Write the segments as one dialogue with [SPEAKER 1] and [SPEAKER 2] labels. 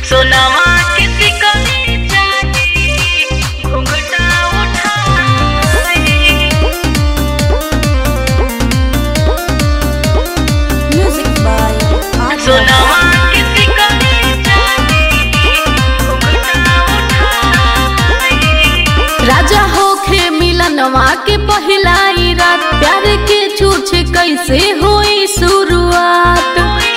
[SPEAKER 1] सोनामा किसी का नहीं चाहिए घूंघटा उठाए
[SPEAKER 2] Music by Arya
[SPEAKER 1] सोनामा किसी का नहीं चाहिए घूंघटा उठाए
[SPEAKER 2] राजा होखे मिलनवा के पहिला ई रात प्यार के छूछ कैसे हुई शुरुआत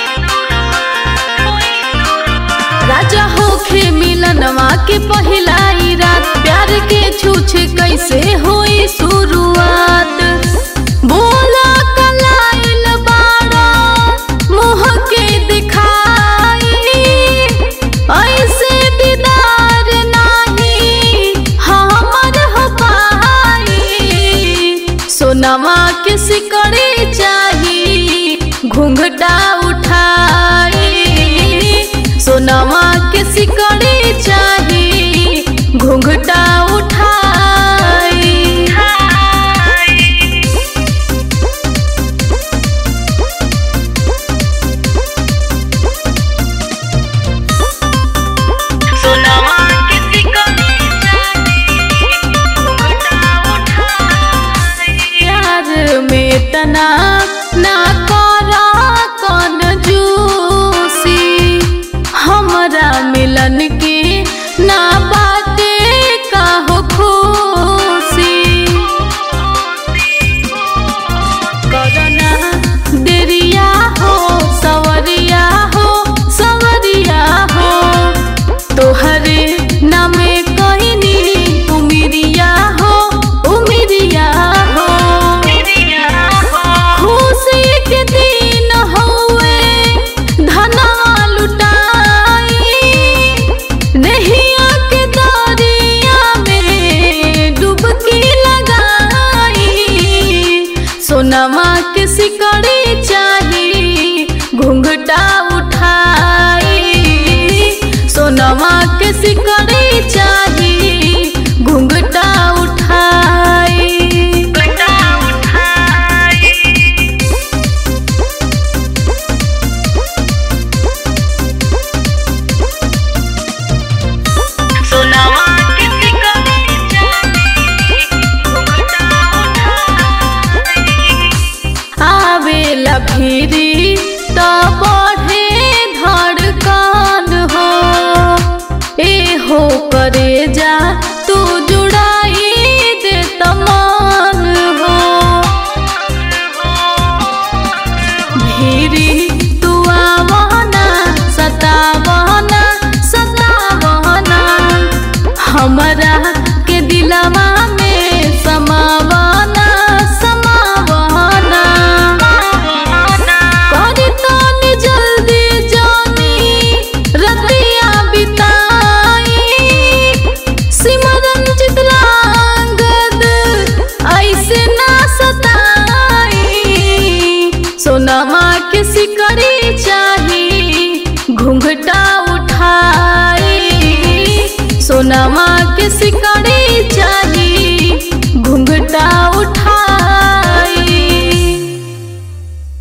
[SPEAKER 2] राजा होखे मिलनवा के पहिला ई रात प्यार के छूछ कैसे हुई शुरुआत बोला कलाइल बाड़ा मुँह के दिखाई ऐसे दीदार नाही हमर हो पाई सोनमा के सिकड़ी चाही घूंघटा उठाई सोनमा के सिकड़ी चाही घूंघटा उठाई
[SPEAKER 1] सोनामा किसी का नहीं चाहिए घूंघटा उठाए
[SPEAKER 2] प्यार में तना ना करा कौन जूसी हमरा मिलन के ना बाटे काहो खुशी करना देरिया हो सवरिया हो सवरिया हो तोहरे नामे कहनी उमिरिया हो उमिरिया हो खुशी के दिन हौवे धनवा लुटाई नहिया के दरिया में डुबकी लगाई सोनमा के सिकड़ी चाही घूंघटा उठाई सोनमा के सिकड़ी चाही घूंघटा उठाई
[SPEAKER 1] घूंघटा उठाए सोनामा किसी का नहीं चाहिए घूंघटा उठाए
[SPEAKER 2] आवेला भीरी तो बढ़े धड़कन हो ए हो करे जा तू जुड़ाई दे तमान हो भीरी तू आवना सतावना सतावना हमरा के दिलवा में समावना समावना करी तनी जल्दी जानी रतिया बिताई सिमरन चितलांगद ऐसे ना सताई सोनमा के सिकड़ी चाही घूंघटा उठाई सोनमा के सिकड़ी चाही